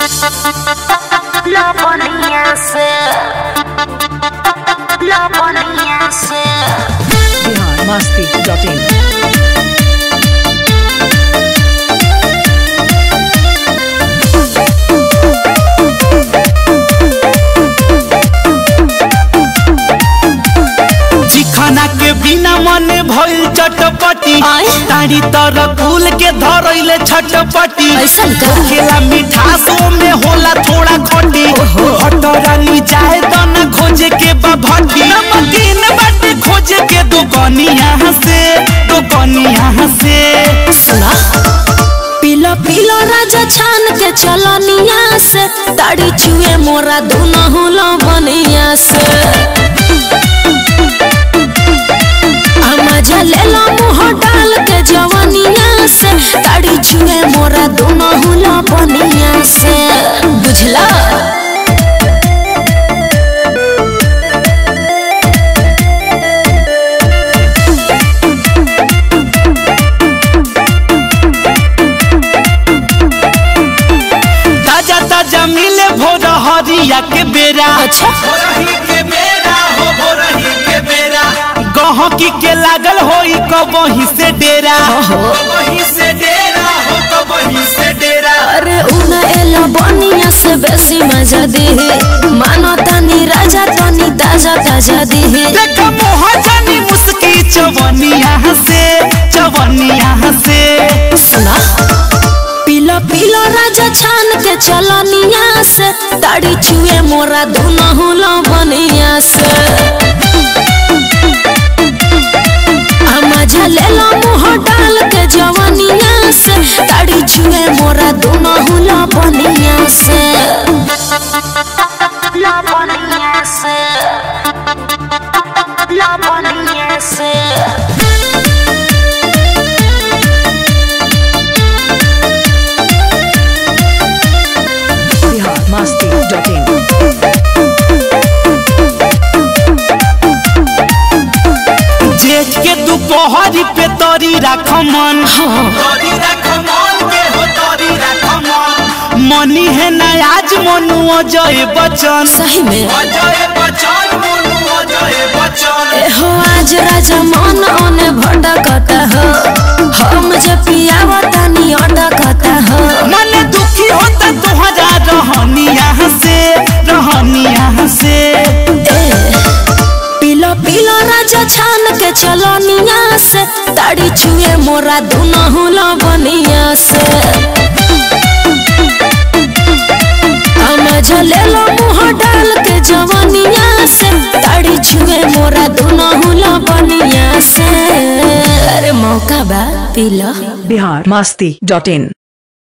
La ponía ser. La ponía ser. Bihar Masti dot in चिखना के बिना मन भइल चटपटी आय? तारी तर फूल के धरैले छटपटी ऐसन का? खेला मिठासो में होला थोड़ा खटी हटरानी जाए तो न खोजे के बभटी नमकीन बाटे खोजे के दुकानिया से दुकानिया से सुना पीलो पीलो राजा छान के चलनिया से ताड़ी चुए मोरा दोनों हुलो बनिया से आ मजा ले लो मुँह डाल के जवनिया से ताड़ी चुए मोरा दोनों हुलो बनिया से बुझला ताजा ताजा मिले भोर हरिया के बेरा अच्छा भोरही के बेरा हो भोरही के बेरा गहकी के लागल होई कबही से डेरा कबही से डेरा हो कबही से डेरा अरे उना एला बनिया से बेसी मजा दी मानो तनी राजा तनी ताजा ताजा दी देख मोह जानी मुस्की चवनिया से चवनिया से सुना पीलो पीलो राजा छान के चलनिया से ताड़ी चुए मोरा दोनों हुलो बनिया से आ मजा ले लो मुँह डाल के जवनिया से ताड़ी चुए मोरा दोनों हुलो बनिया से La ponía ser. La ponía ser. Bihar Masti dot in जेठ के दोपहरी पे तरी राख मन तरी राख मन के हो तरी राख मन मनी है ना आज मनु अजय बचन सही में अजय बचन मनु अजय बचन हो आज राजा मन ओने भटकता हो हम जे पियावा तनी अटकता हो मन दुखी होता तुहरा रहनिया से रहनिया से ए पीलो पीलो राजा छान के चलनिया से ताड़ी छुए मोरा दोनों हुलो बनिया से हम झले लो मुँह डाल के जवनिया से ताड़ी छुए मोरा दोनों हुलो बनिया से अरे मौका बा पीलो बिहार मस्ती डॉट इन